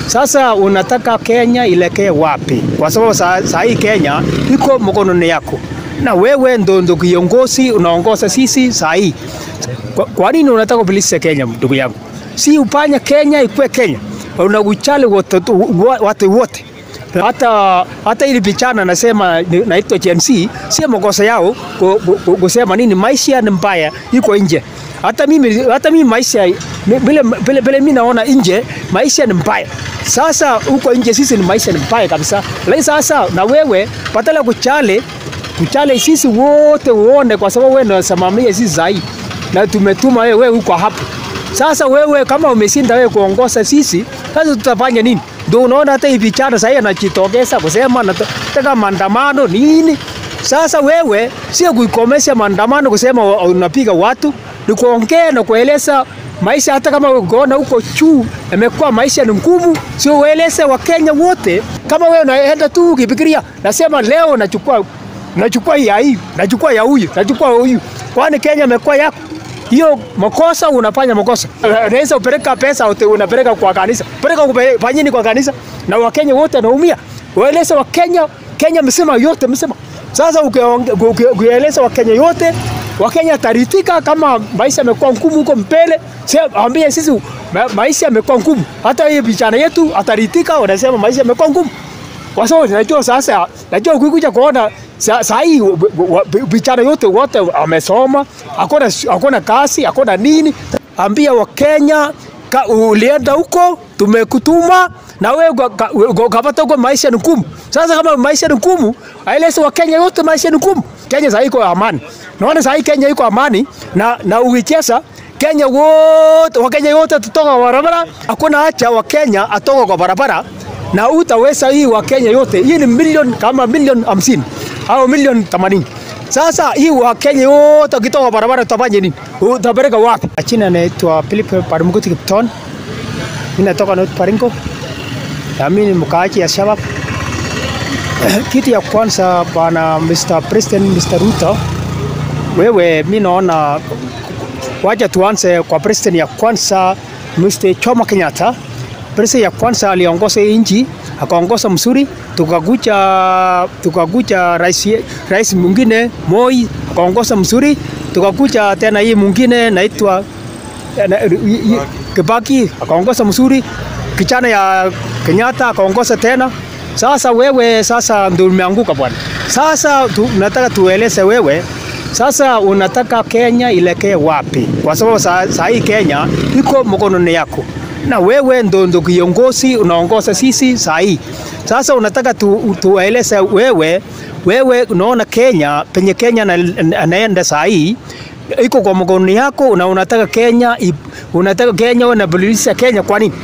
Sasa unataka Kenya ilekee wapi? Kwa sababu saa, saa hii Kenya iko mkononi yako, na wewe ndo ndo kiongozi unaongoza sisi saa hii. Kwa, kwa nini unataka kubilisha Kenya, ndugu yangu? Si upanya Kenya ikue Kenya, unakuchali watu watu wote hata hata ili pichana nasema naitwa Gen Z, si makosa yao kusema nini, maisha ni mbaya, iko nje. Hata mimi hata mimi maisha vile vile vile mimi naona nje maisha ni mbaya. Sasa huko nje sisi ni maisha ni mbaya kabisa, lakini sasa na wewe badala kuchale kuchale sisi wote uone, kwa sababu wewe ndio unasimamia sisi zaidi na tumetuma wewe huko hapo. Sasa wewe kama umeshinda wewe kuongoza sisi, sasa tutafanya nini? Ndio unaona hata hivi vijana sasa anajitokeza kusema nataka maandamano nini. Sasa wewe sio kuikomesha maandamano kusema unapiga watu, ni kuongea na kueleza maisha. Hata kama unaona huko juu imekuwa maisha ni ngumu, sio ueleze Wakenya wote. Kama wewe unaenda tu ukifikiria, nasema leo nachukua nachukua ya hii, nachukua ya huyu, nachukua huyu, kwani Kenya imekuwa yako? hiyo makosa unafanya makosa. Unaweza upeleka pesa unapeleka kwa kanisa, peleka fanyeni kwa kanisa, na Wakenya wote wanaumia. Waeleze Wakenya, Kenya msema yote msema. Sasa ukieleza Wakenya yote, Wakenya taritika kama maisha yamekuwa ngumu huko mbele. Ambie sisi ma, maisha yamekuwa ngumu, hata hii vijana yetu ataritika, wanasema maisha yamekuwa ngumu, kwa sababu najua sasa, najua ukikuja kuona saa hii vijana yote wote wamesoma, hakuna hakuna kazi, hakuna nini. Ambia Wakenya ulienda huko, tumekutuma na wewe ukapata huko, maisha ni ngumu. Sasa kama maisha ni ngumu, aeleze Wakenya yote maisha ni ngumu. Kenya saa hii iko amani, naona saa hii Kenya iko amani na, na ukicheza Kenya wote Wakenya wote tutoka kwa barabara, hakuna hacha Wakenya atoka kwa barabara na utaweza hii Wakenya yote, hii ni milioni kama milioni hamsini au milioni 80. Sasa hii Wakenya wote wakitoka barabara utafanya nini? Utapeleka wapi? China naitwa Philip Parmukuti Kipton. Mimi natoka North Baringo. Na mimi ni mkaaji ya Shabab. Kitu ya kwanza bwana Mr. President Mr. Ruto, wewe mimi naona wacha tuanze kwa president ya kwanza Mr. Jomo Kenyatta. President ya kwanza aliongoza nchi akaongoza mzuri, tukakuja tukakuja rais rais mwingine Moi akaongoza mzuri, tukakuja tena hii mwingine naitwa Kibaki akaongoza mzuri, kijana ya Kenyatta akaongoza tena. Sasa wewe sasa ndio umeanguka bwana. Sasa tu, nataka tueleze wewe sasa unataka Kenya ilekee wapi? Kwa sababu saa, saa hii Kenya iko mkononi yako na wewe ndo ndo kiongozi unaongoza sisi saa hii. Sasa unataka tu, tueleze wewe wewe unaona Kenya penye Kenya anaenda saa hii iko kwa mkono yako, na unataka Kenya unataka Kenya unabadilisha Kenya. Kwa nini?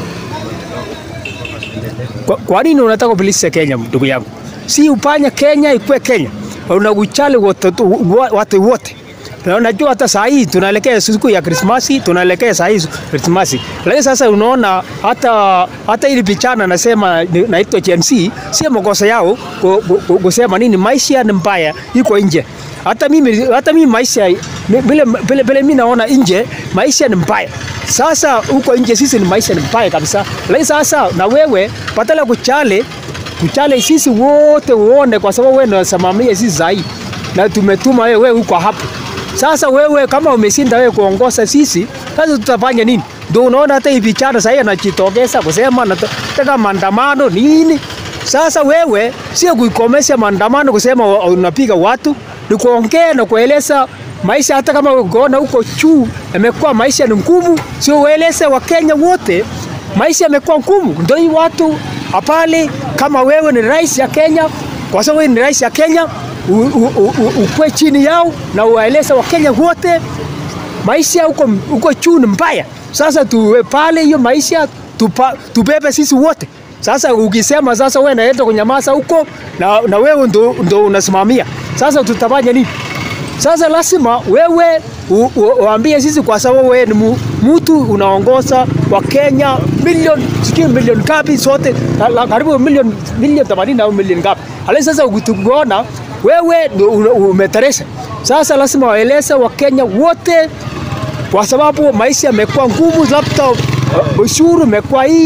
Kwa, kwa nini unataka kubadilisha Kenya, ndugu yangu? Si upanya Kenya ikue Kenya, unakuchali watu, watu wote Unajua hata saa hii tunaelekea siku ya Krismasi, tunaelekea saa hii Krismasi. Lakini sasa unaona hata hata ili pichana nasema naitwa Gen Z, si makosa yao kusema nini, maisha ni mbaya, iko nje. Hata mimi hata mimi maisha vile vile vile mimi naona nje maisha ni mbaya. Sasa huko nje sisi ni maisha ni mbaya kabisa. Lakini sasa na wewe badala kuchale kuchale sisi wote uone, kwa sababu wewe ndio unasimamia sisi zaidi, na tumetuma wewe huko hapo sasa wewe kama umeshinda wewe kuongoza sisi, sasa tutafanya nini? Ndio unaona hata hivi vijana sasa anajitokeza kusema nataka maandamano nini. Sasa wewe sio kuikomesha maandamano kusema unapiga watu, ni kuongea na kueleza maisha. Hata kama unaona huko juu imekuwa maisha ni ngumu, sio ueleze Wakenya wote maisha yamekuwa ngumu. Ndio hii watu apale, kama wewe ni rais ya Kenya, kwa sababu wewe ni rais ya Kenya ukwe chini yao na uwaeleze Wakenya wote maisha huko huko juu ni mbaya. Sasa tuwe pale hiyo maisha tupa, tubebe sisi wote. Sasa ukisema sasa wewe naenda kunyamaza huko na, na wewe ndo, ndo unasimamia sasa, tutafanya nini? Sasa lazima wewe uambie sisi, kwa sababu wewe ni mtu unaongoza wa Kenya milioni sijui milioni ngapi sote karibu milioni milioni 80 au milioni ngapi, alafu sasa ukituona wewe umeteresha. Sasa lazima waeleze Wakenya wote, kwa sababu maisha yamekuwa ngumu, labda ushuru umekuwa hii,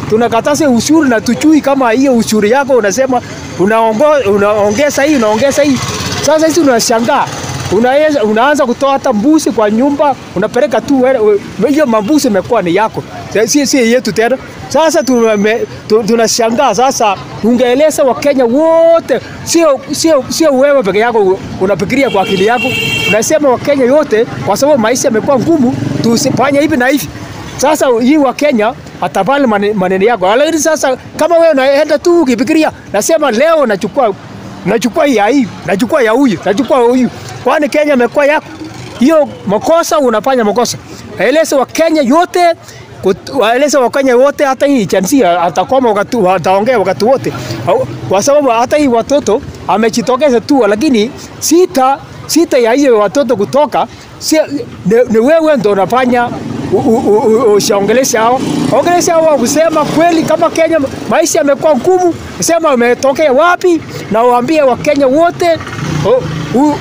tunakataza ushuru na tujui kama hiyo ushuru yako unasema unaongo, unaongeza hii unaongeza hii. Sasa hizi unashangaa unaanza unaanza kutoa hata mbuzi kwa nyumba unapeleka tu wewe- we- hiyo mambuzi imekuwa ni yako, si si yetu tena. Sasa tuname- tu- tunashangaa sasa, ungeeleza Wakenya wote, sio sio sio wewe peke yako unafikiria kwa akili yako, unasema Wakenya yote, kwa sababu maisha yamekuwa ngumu, tusifanye hivi na hivi. Sasa hii wa Kenya atabali mane- maneno yako, lakini sasa kama wewe unaenda tu ukifikiria, nasema leo nachukua nachukua ya hii, nachukua ya huyu, nachukua huyu, kwani Kenya imekuwa yako? Hiyo makosa unafanya makosa. Eleza wa Kenya yote kut- waeleze Wakenya wote, hata hii chansia atakoma wakati, wataongea wakati wote, Au- kwa sababu hata hii watoto amejitokeza tu, lakini sita sita ya hiyo watoto kutoka si, ni, ni wewe ndo unafanya u- u- u- ushaongelesha hao ongelesha hao kusema kweli, kama Kenya maisha yamekuwa ngumu, sema umetokea wapi, na uambie Wakenya wote u- u-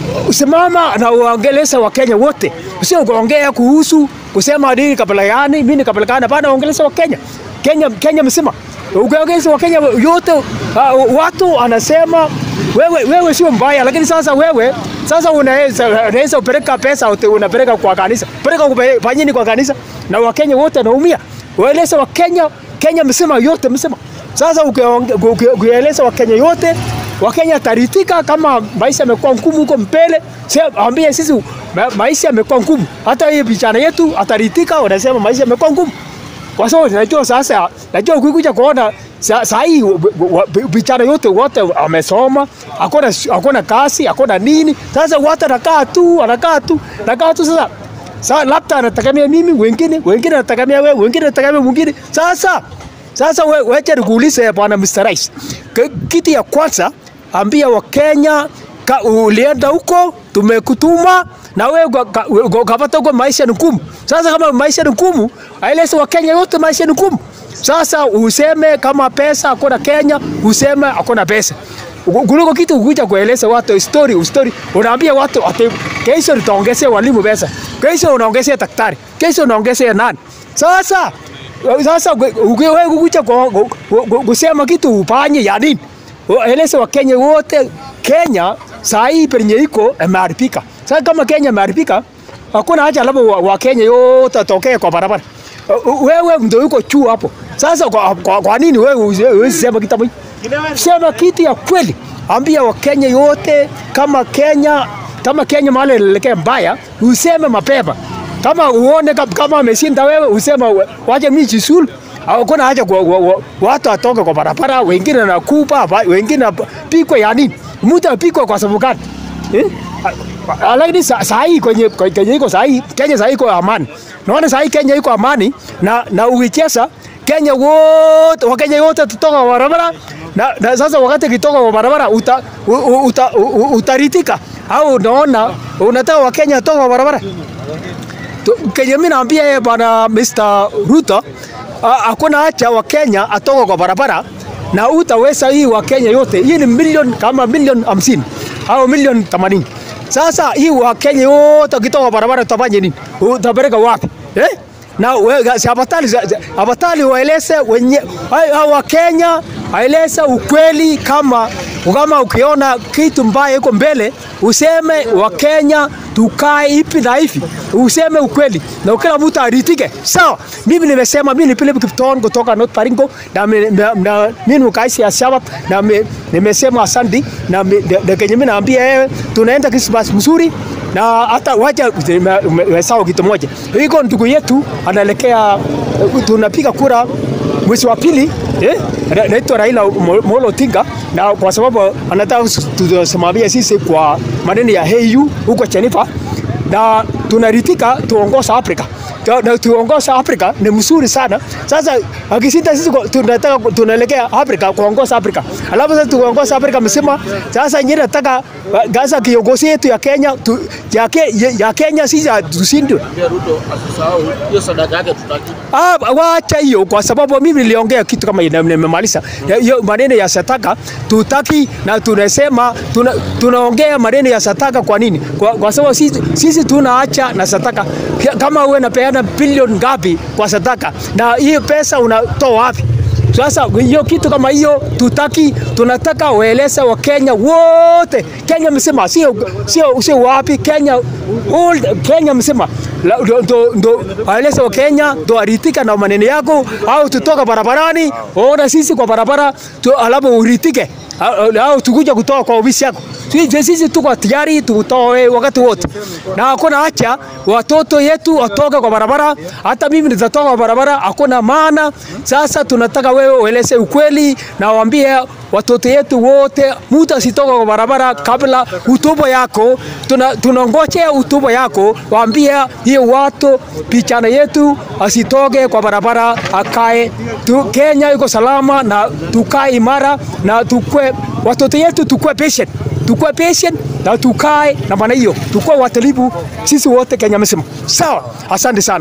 usimama na uongelesha Wakenya wote, sio kuongea kuhusu kusema dini kabla yani mimi kabla kana, bana ongelesha Wakenya Kenya Kenya mzima ukiongeza Wakenya yote uh, watu anasema wewe, wewe sio mbaya, lakini sasa wewe sasa unaweza unaweza upeleka pesa uti- unapeleka kwa kanisa, peleka kupe- fanyeni kwa kanisa, na Wakenya wote wanaumia. Waeleze Wakenya Kenya mzima yote mzima. Sasa ukionge- uki- ukieleza Wakenya yote Wakenya taritika kama maisha yamekuwa ngumu huko mbele, sema ambie sisi ma, maisha yamekuwa ngumu. Hata hii vijana yetu ataritika, wanasema maisha yamekuwa ngumu kwa sababu najua sasa, najua ukikuja kuona sa- saa hii w- w- vijana yote wote wamesoma, hakuna hakuna kazi, hakuna nini. Sasa watu anakaa tu, anakaa tu, anakaa tu sasa. Sasa labda anategemea mimi, wengine wengine anategemea wewe, wengine anategemea mwingine. Sasa sasa we, weche nikuulize bwana Mr. Rais, K- kitu ya kwanza ambia Wakenya ka, ulienda huko tumekutuma na wewe uka- ka- uka- ukapata huko maisha ni ngumu. Sasa kama maisha ni ngumu, aeleze Wakenya wote maisha ni ngumu. Sasa useme kama pesa hakuna Kenya, useme hakuna pesa kuliko kitu kuja kueleza watu story story, unaambia watu ati kesho nitaongezea walimu pesa, kesho unaongezea daktari, kesho unaongezea nani. Sasa sasa ukiwe kukuja ku- ku- ku- kusema kitu upanye ya nini? Eleza Wakenya wote, Kenya saa hii penye iko imeharibika. Sasa kama Kenya imeharibika, hakuna haja labda wa, wa Kenya yote atokee kwa barabara. Uh, uh, Wewe ndio uko juu hapo. Sasa kwa, kwa, kwa nini wewe huwezi sema kitu hicho? Sema kitu ya kweli. Ambia Wakenya yote kama Kenya kama Kenya mahali inaelekea mbaya, useme mapema. Kama uone kama, kama ameshinda wewe, usema we- wacha mimi jisulu. Hakuna haja kwa, wa, wa, watu atoke kwa barabara, wengine nakupa, ba- wengine napikwa ya nini? Mtu apikwa kwa sababu gani? Eh? A- a- Lakini sa- saa hii kwenye kwenye iko saa hii Kenya saa hii iko amani. Naona saa hii Kenya iko amani na na ukicheza Kenya wote Wakenya wote tutoka kwa barabara na, na sasa wakati kitoka kwa barabara uta, u, u, uta, u, u, utaritika au unaona unataka Wakenya toka kwa barabara Tu- Kenya mimi naambia yeye bwana Mr. Ruto a- hakuna haja wa Kenya atoka kwa barabara na utaweza hii wa Kenya yote. Hii ni milioni kama milioni hamsini au milioni themanini. Sasa hii wa Kenya yote ukitoka kwa barabara utafanya nini? Utapeleka wapi? Eh? Na we- si abatali abatali waeleze wenye hao wa Kenya aeleze ukweli kama kama ukiona kitu mbaya iko mbele useme wa Kenya tukae hivi na hivi, useme ukweli na kila mtu aritike. Sawa, mimi nimesema, mimi ni Philip Kipton kutoka North Baringo na mi- na- na- mimi ni mkazi ya Shabab na mi- nimesema asante na mi- na- na kenye mimi naambia wewe, tunaenda Christmas mzuri na hata wacha sawa kitu moja, iko ndugu yetu anaelekea, tunapiga kura mwezi wa pili eh, na- naitwa Raila Mo- Molo Odinga, na kwa sababu anataka tusimamia sisi kwa maneno ya HAU huko Geneva, na tunaritika tuongoza Afrika Tu- na tuongoza Afrika ni mzuri sana. Sasa akishinda sisi kwa- tunataka tunaelekea Afrika kuongoza Afrika, alafu sasa tuongoza Afrika mzima. Sasa nyingine nataka sasa kiongozi yetu ya Kenya tu, ya, ke, ya Kenya sisi tushindwe. Pia Ruto asisahau hiyo sadaka yake tutaki. Ah, wacha hiyo kwa sababu mimi niliongea kitu kama ina- nimemaliza. Ya- Hiyo maneno ya sataka tutaki na tunasema tuna, tunaongea maneno ya sataka kwa nini? Kwa, kwa sababu sisi, sisi tunaacha na sataka. Kama wewe unapeana unapeana bilioni ngapi kwa sadaka, na hiyo pesa unatoa wapi? Sasa hiyo kitu kama hiyo tutaki, tunataka waeleze wa Kenya wote, Kenya mzima, sio sio sio wapi, Kenya all, Kenya mzima La- ndo- ndo ndo waeleze wa Kenya ndo aritika na maneno yako, au tutoka barabarani, ona sisi kwa barabara tu, alafu uritike au- au tukuja kutoa kwa ofisi yako. Sisi sisi tuko tayari tutoe wakati wote, na hakuna hacha watoto yetu watoke kwa barabara. Hata mimi nitatoka kwa barabara, hakuna maana. Sasa tunataka wewe ueleze ukweli na waambie watoto yetu wote, mtu asitoka kwa barabara kabla utubo yako. Tuna, tunangojea utubo yako, waambie hiyo watu pichana yetu asitoke kwa barabara, akae tu, Kenya iko salama na tukae imara na tukue watoto yetu tukue patient, tukue patient na tukae na maana hiyo, tukue watalibu sisi wote Kenya mzima. Sawa, asante sana.